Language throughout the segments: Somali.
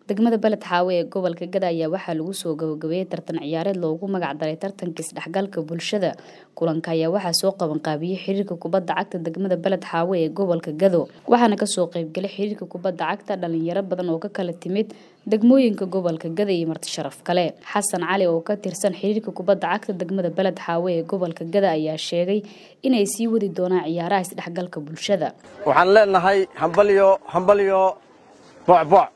degmada beled xaawe ee gobolka gada ayaa waxaa lagu soo gabagabeeyey tartan ciyaareed loogu magac daray tartanka isdhexgalka bulshada kulanka ayaa waxaa soo qabanqaabiyey xiriirka kubadda cagta degmada beled xaawe ee gobolka gado waxaana kasoo qeybgalay xiriirka kubadda cagta dhalinyaro badan oo ka kala timid degmooyinka gobolka gada iyo marti sharaf kale xasan cali oo ka tirsan xiriirka kubadda cagta degmada beled xaawe ee gobolka gada ayaa sheegay inay sii wadi doonaan ciyaaraha isdhexgalka bulshada waxaan leenahay hambalyo hambalyo bocboc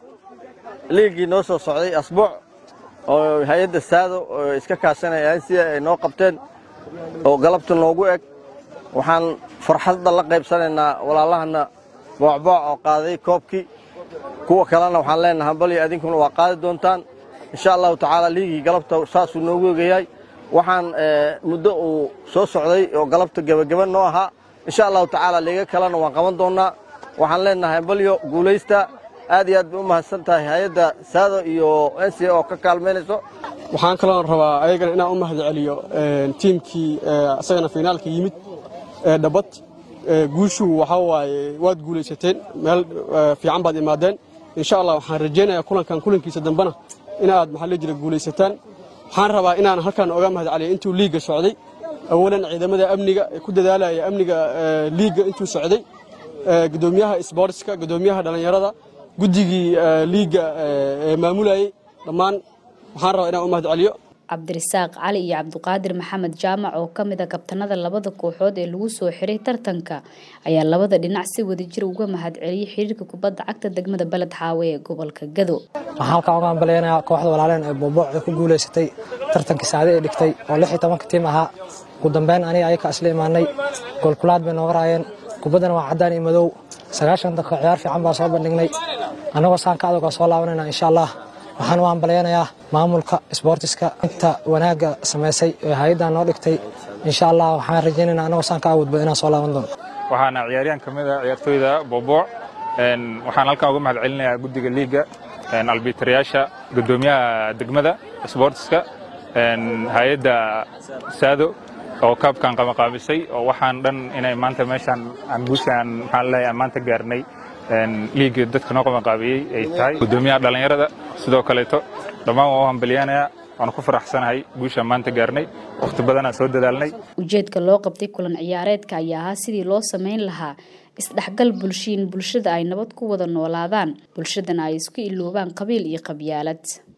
liigii noo soo socday asbuuc oo hay-adda saado oo iska kaashanaya ansiya ay noo qabteen oo galabta noogu eg waxaan farxadda la qaybsanaynaa walaalahana boocbooc oo qaaday koobkii kuwa kalena waxaan leenahay hambalyo adinkuna waa qaadi doontaan insha allahu tacaala liigii galabta saasuu noogu egayahay waxaan muddo uu soo socday oo galabta gebageba noo ahaa insha allahu tacaala liiga kalena waan qaban doonnaa waxaan leenahay hambalyo guulaysta aad iyo aad bay u mahadsan tahay hay-adda saado iyo n c oo ka kaalmaynayso waxaan kaloon rabaa ayagana inaan u mahad celiyo tiimkii isagana finaalka yimid ee dhabad guushu waxaa waaye waad guulaysateen meel fiican baad imaadeen insha allah waxaan rajaynayaa kulankan kulankiisa dambena inaad maxaa la jira guulaysataan waxaan rabaa inaan halkan oga mahad celiyo intuu liigga socday awalan ciidamada amniga ee ku dadaalaya amniga liigga intuu socday gudoomiyaha sboortska gudoomiyaha dhallinyarada guddigii liigga ee maamulayey dhammaan waxaan rabaa inaan u mahad celiyo cabdirasaaq cali iyo cabduqaadir maxamed jaamac oo ka mid a kabtanada labada kooxood ee lagu soo xiray tartanka ayaa labada dhinac si wadajir uga mahad celiyey xiriirka kubadda cagta degmada beled xaawe ee gobolka gado waxaan halkaa uga hambaleynayaa kooxda walaaleen ee boobooc ku guulaysatay tartankii saade ee dhigtay oo lix iyo tobanka tiim ahaa ugu dambeyn aniga ayaka isla imaanay goolkulaad bay nooga raayeen kubaddana waa caddaan iyo madow sagaashan daqiiqo ciyaar fiican baa soo bandhignay annagoo saanka adag oo soo laabanayna insha allah waxaan u hambalyaynayaa maamulka sboortiska inta wanaagga samaysay ee hay-addan noo dhigtay insha allah waxaan rajaynaynaa annagoo saanka awoodba inaan soo laaban doono waxaana ciyaaryahan ka mid a ciyaartooyda boobooc waxaan halkan uga mahad celinayaa guddiga liigga albiitarayaasha guddoomiyaha degmada sboortiska hay-adda saado oo kaabkan qamaqaabisay oo waxaan dhan inay maanta meeshaan aan guushaan maxaan leeyahay maanta gaarnay liigga dadka noo qamaqaabiyey ay tahay guddoomiyaha dhallinyarada sidoo kaleeto dhammaan waan u hambalyaanayaa waanu ku faraxsanahay guushaan maanta gaarnay wakhti badanaa soo dadaalnay ujeedka loo qabtay kulan ciyaareedka ayaa ahaa sidii loo samayn lahaa isdhexgal bulshiin bulshada ay nabad ku wada noolaadaan bulshadana ay isku iloobaan qabiil iyo qabyaalad